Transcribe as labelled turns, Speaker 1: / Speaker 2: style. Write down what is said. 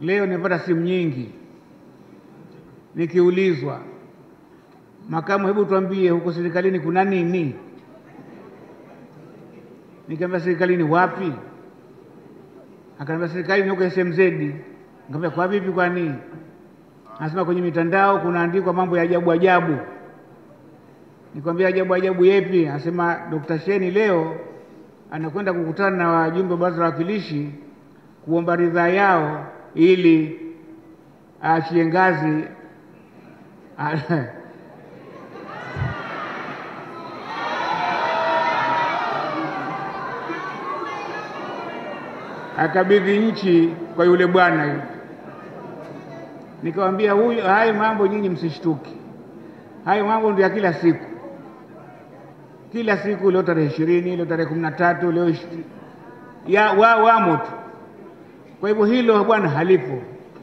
Speaker 1: Leo nimepata simu nyingi nikiulizwa, makamu, hebu tuambie huko serikalini kuna nini? Nikamwambia serikalini wapi? Akaniambia serikalini huko SMZ. Nikamwambia kwa vipi? Kwa nini? Anasema kwenye mitandao kunaandikwa mambo ya ajabu ajabu. Nikamwambia ajabu ajabu yepi? Anasema Dr. Sheni leo anakwenda kukutana na wajumbe wa baraza la wawakilishi kuomba ridhaa yao ili aachie ngazi akabidhi nchi kwa yule bwana yule. Nikamwambia huyu, hayo mambo nyinyi msishtuki, hayo mambo ndio ya kila siku, kila siku. Leo tarehe ishirini, leo tarehe kumi na tatu, leo ya wa, wamo tu. Kwa hivyo hilo bwana halipo.